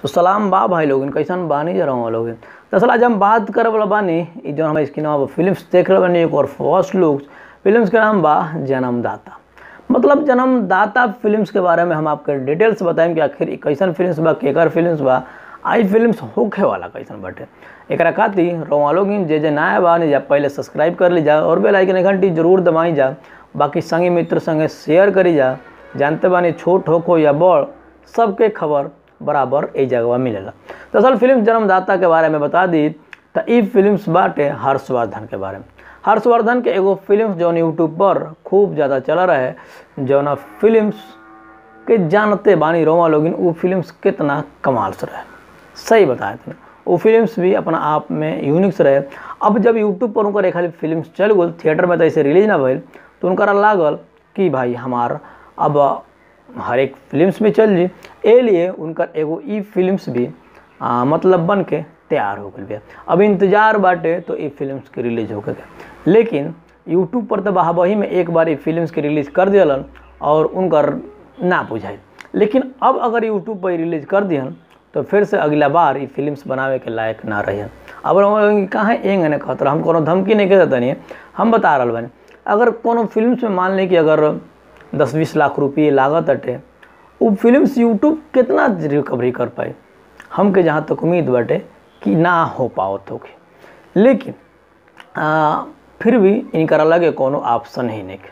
तो सलाम बा भाई लोग कैसन बानी जा रहा लोग दरअसल आज हम बात करे वाला बानी ई जो हमारे स्क्रीन पर फिल्म्स देख रहे बानी एक और फर्स्ट लुक फिल्म्स के नाम बा जन्मदाता मतलब जन्मदाता फिल्म्स के बारे में हम आपके डिटेल्स बताएं कि आखिर ई कैसन फिल्म्स बा केकर फिल्म्स बा आई फिल्म्स होखे वाला कैसन बाटे एकरा खातिर रोवा लोग जे जे नया बा नहीं जा पहले सब्सक्राइब कर ली जा और बेल आइकन घंटी जरूर दबाई जा बाकी संगी मित्र संगे शेयर करी जा जानते बानी छोट हो या बड़ सबके खबर बराबर ए जगह मिलेला दरअसल फिल्म जन्मदाता के बारे में बता दी तो ई फिल्म्स बाटे हर्षवर्धन के बारे में हर्षवर्धन के एगो फिल्म जौन यूट्यूब पर खूब ज़्यादा चल रहे जौन फिल्म्स के जानते बानी रोमा लोगिन वो फिल्म्स कितना कमाल से रहे सही बताए थे वो फिल्म्स भी अपना आप में यूनिक्स रहे अब जब यूट्यूब पर उनकर एक खाली फिल्म्स चल गल थिएटर में तो ऐसे रिलीज ना भइल तो उनका लागल कि भाई हमार अब हर एक फिल्म्स में चल जी ए लिए उनकर एगो ई फिल्म्स भी आ, मतलब बन के तैयार हो गई अब इंतजार बाटे तो ई फिल्म्स के रिलीज हो गए लेकिन यूट्यूब पर तो बहाबही में एक बार ई फिल्म्स के रिलीज कर दिलन और उनकर ना बुझाई लेकिन अब अगर यूट्यूब पर रिलीज कर दिहन तो फिर से अगला बार ई फिल्म्स बनावे के लायक ना रहियन अब हम कहाँ एंग ने कहत हम कोनो धमकी नहीं कहते नहीं हम बता रहा बनी अगर कोनो फिल्म्स में मान ली कि अगर दस बीस लाख रुपये लागत अटे वो फिल्म्स यूट्यूब कितना रिकवरी कर पाए हमके जहाँ तक उम्मीद बाटे कि ना हो पाओ तो लेकिन आ, फिर भी इनकर अलग कोनो ऑप्शन ही नहीं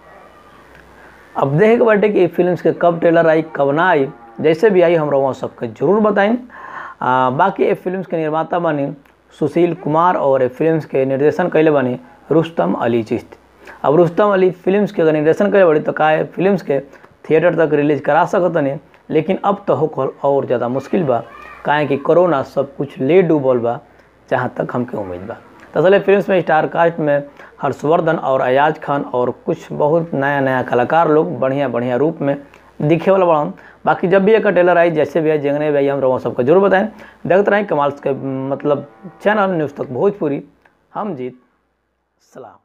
अब देखे के बाटे कि फिल्म्स के कब ट्रेलर आई कब ना आई जैसे भी आई हमरा वहाँ सबके जरूर बताएं बाकी ये फिल्म्स के निर्माता बनी सुशील कुमार और ये फिल्म्स के निर्देशन कैले बनी रुस्तम अली चिश्ती अब रुस्तम अली फिल्म्स के अगर निर्देशन करे बड़ी तो का फिल्म्स के थिएटर तक रिलीज करा सकत नहीं लेकिन अब तो हो और ज़्यादा मुश्किल बा काहे कि कोरोना सब कुछ ले डूबल बा जहाँ तक हमके उम्मीद बा दरअसल फिल्म्स में स्टार कास्ट में हर्षवर्धन और अयाज खान और कुछ बहुत नया नया कलाकार लोग बढ़िया बढ़िया रूप में दिखे वाला बड़ा बाकी जब भी एक टेलर आई जैसे भी आई जंगने भी आई हम लोगों सबको जरूर बताएं देखते रहें कमाल के मतलब चैनल न्यूज़ तक भोजपुरी हम जीत सलाम